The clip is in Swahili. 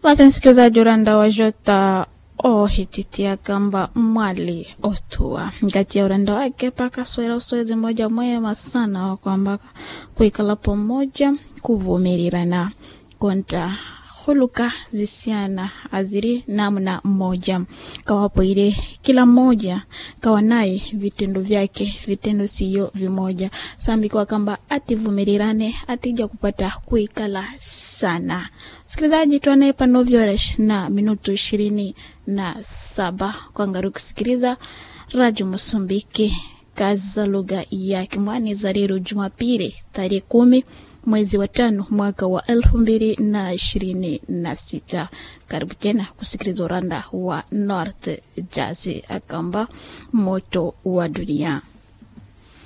basi msikilizaji uranda wa jota ohititia kamba mwali otua ngati ya uranda wake pakaswera uswezi moja mwema sana wa kwamba kuikala pamoja kuvumirirana konta huluka zisiana aziri namna mmoja kawapo ile kila mmoja kawa naye vitendo vyake vitendo siyo vimoja sambikwa kamba ativumirirane atija kupata kuikala sana msikilizaji tuanaye panovyoresh na minutu ishirini na saba kwangaru kusikiliza radio mosambiki kazi za lugha ya kimwani za leo jumapili tarehe kumi mwezi wa tano mwaka wa elfu mbili na ishirini na sita karibu tena kusikiliza uranda wa north jazi akamba moto wa dunia